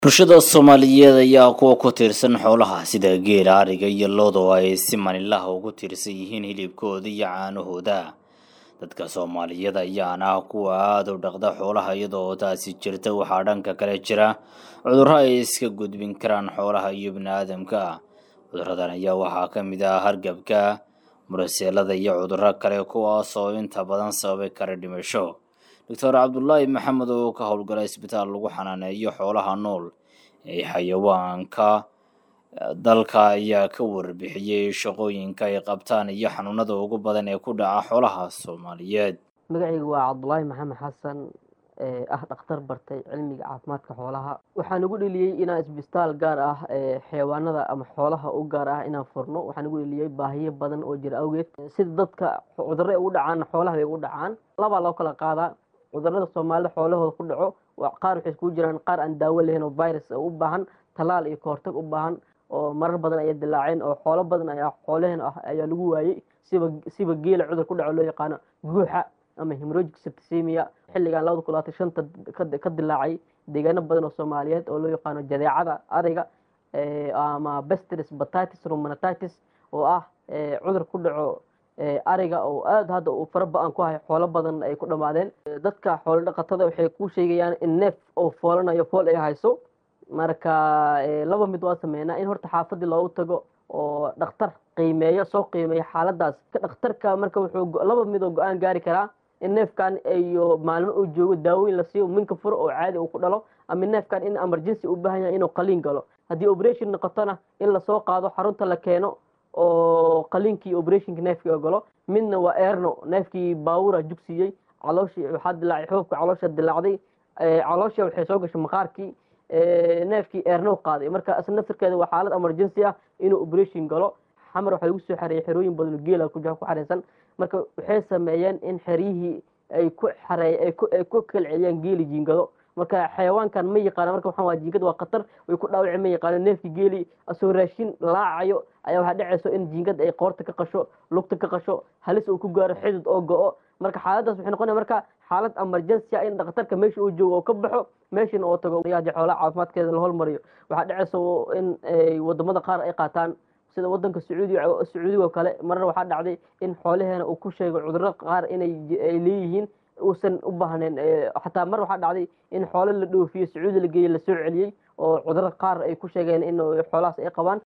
bulshada soomaaliyeed ayaa kuwa ku tiirsan xoolaha sida geela ariga iyo looda oo ay si manilaha ugu tiirsan yihiin hilibkooda iyo caanahooda dadka soomaaliyeed ayaana ah kuwa aada u dhaqda xoolaha iyadoo taasi jirta waxaa dhanka kale jira cudurro ay iska gudbin karaan xoolaha iyo bini-aadamka cuduradan ayaa waxaa ka mid ah hargabka muraseelada iyo cudurro kale kuwaas oo inta badan sababi kara dhimasho doctor cabdulaahi maxamed oo ka howlgala isbitaal lagu xanaaneeyo xoolaha nool ee xayawaanka dalka ayaa ka warbixiyey shaqooyinka ay qabtaan iyo xanuunada ugu badan ee ku dhaca xoolaha soomaaliyeed magacaygu waa cabdulaahi maxamed xasan ee ah dhakhtar bartay cilmiga caafimaadka xoolaha waxaan ugu dheliyey inaan isbitaal gaar ah xayawaanada ama xoolaha u gaar ah inaan furno waxaan ugu dheliyey baahiyo badan oo jira awgeed sida dadka cudurro ugu dhacaan xoolaha bay ugu dhacaan labaa loo kala qaadaa cudurada soomaalida xoolahooda ku dhaco qaar waxay iskugu jiraan qaar aan daawo lahayn oo virus u baahan talaal iyo kahortag u baahan oo marar badan ayay dilaaceen oo xoolo badan ayaa xoolaheen ah ayaa lagu waayey siba siba geela cudur ku dhaco loo yaqaano guuxa ama hemorrhagic septicemia xilligan labada kun labaatan shanta ka dilaacay deegaano badan oo soomaaliyeed oo loo yaqaano jadeecada ariga ama bestris batatis romanatitis oo ah cudur ku dhaco ariga oo aada hadda uu fara ba-an ku hayo xoolo badan ay ku dhammaadeen dadka xoolo dhaqatada waxay ku sheegayaan in neef oo foolanayo fool ay hayso marka laba mid waa sameynaa in horta xaafadii loogu tago oo dhakhtar qiimeeyo soo qiimeeyo xaaladaas dhakhtarka marka wuxuu laba mid oo go-aan gaari karaa in neefkan iyo maalmo uu joogo daawooyin la siiyo minka furo oo caadi uu ku dhalo ama neefkan in emergency u baahan yahay inuu qaliin galo haddii operation noqotona in lasoo qaado xarunta la keeno oo qaliinkii operationka neefkii ogolo midna waa erno neefkii baawura jugsiiyey calooshii waxaa dilaacay xoobka caloosha dilaacday caloosha waxay soo gashay maqaarkii neefkii erno qaaday marka isla naftirkeeda waa xaalad emergency ah inuu operation galo xamar waxaa lagu soo xareeyay xerooyin badan oo geela ku xareysan marka waxay sameeyeen in xeryihii ay ku xareey ay ku kalceliyaan geeli jiingado marka xayawaankan ma yaqaana marka waxaan waa jiingad waa khatar way ku dhaawaci ma yaqaano neefkii geeli asoo raashin laacayo ayaa waxaa dhacayso in jiingad ay qoorta ka qasho lugta ka qasho halis uu ku gaaro xidid oo go-o marka xaaladaas waxay noqonaya marka xaalad emergency ah in dhakhtarka meesha uu joogo oo ka baxo meeshana oo tago yaadi xoolaha caafimaadkeeda la hormariyo waxaa dhacayso in wadamada qaar ay qaataan sida wadanka sacuudiga sacuudiga oo kale marar waxaa dhacday in xoolaheena uu ku sheego cudurro qaar inay ay leeyihiin uusan u baahnayn xataa mar waxaa dhacday in xoolo la dhoofiyo sacuudi la geeyey lasoo celiyey oo cudurro qaar ay ku sheegeen in xoolahaas ay qabaan